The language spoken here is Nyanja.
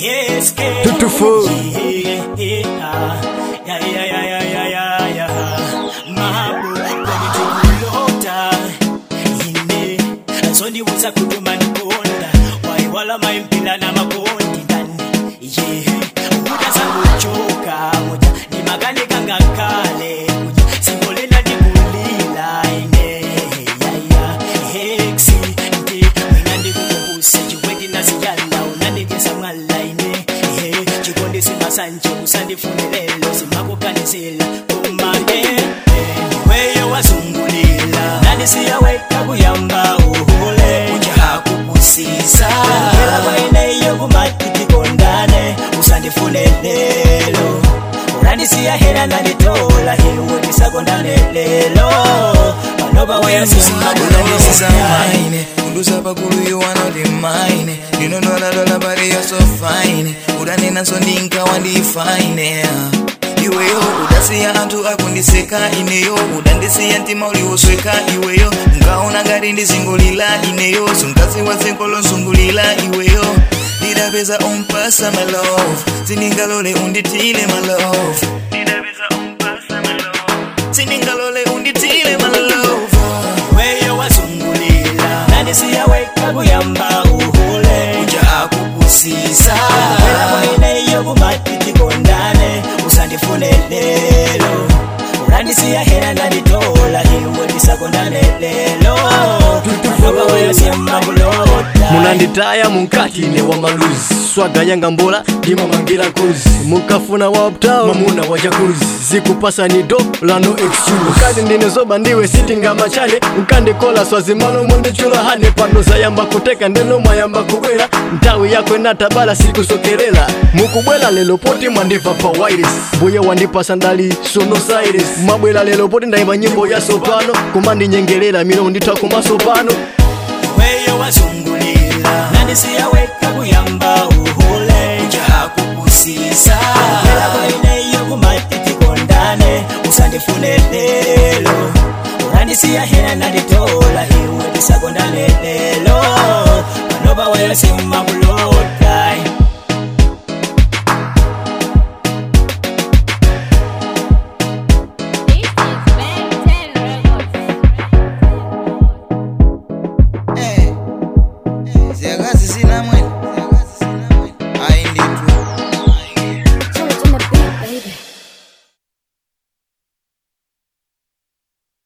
Yes, girl. Two to four. Yeah, yeah, yeah, yeah, yeah, yeah, yeah, yeah. Mabu, kulota. Ine, zondibuza kutuma nikonda. Waiwala maimpila na makondi ndani. Yeah, ukuta kuchoka moja. Ni magane kanga kale. Moja, simbolena ndikulila. Ine, yeah, yeah. Hexi, ndi, wina ndikukumbuse. Chikweti nasiyala, unandikesa mwala ine. Ehe, chikondi simasanje usandifunelelo simakukanisila umane weyo wazungulila nandisiyaweka kuyamba uhule ujahakukusisa ela kwaineyo kumatitikondane usandifunelelo urandisiya hela nanditola hiwe tisakondane lelo panopa Unanisiza mine Unduza pakulu you are not in mine Ndinondola dola but you're so fine Udanena so ndinkawa ndifine iweyo udasiya anthu akundiseka ineyo udandisiya mtima uliwosweka iweyo unkaona ngati ndizingulila ineyo sunkaziwa dziko lozungulila iweyo ndidapeza umpasa my love sindingalole unditile my love ndidapeza umpasa my love sindingalole unditile my love weyo wazungulila nandisiyaweka kuyamba uhule uja akukusisa ela mweneyo kumatitikondane usandifunelelo urandisiya hela nanditola iwe tisakondane lelo panopa weyo siyamakulota munanditaya munkatine wa maluzi swaga yanga mbola ndimamangira kuzi mukafuna wa uptown mamuna wa jakuzi zikupasani do lano excuse ukati ndine zoba ndiwe sitingama chane ukandikola swazimano mundichula hane pano zayamba kuteka ndeno mwayamba kubwera ntawi yako inatabala sikusokerera mukubwela lelo poti mwandiva pa wires mbuye wandipasa ndali sono cyrus mabwela lelo poti ndayimba nyimbo ya sopano kumandinyengerera mino nditha kumasopano weyo wazungulila nandisiyaweka kuyamba uhule ujahakukusisa ela kwaineyo kumatitikondane usandifunelelo urandisiya hela nanditola iwe tisakondane lelo panopa weyo simmaku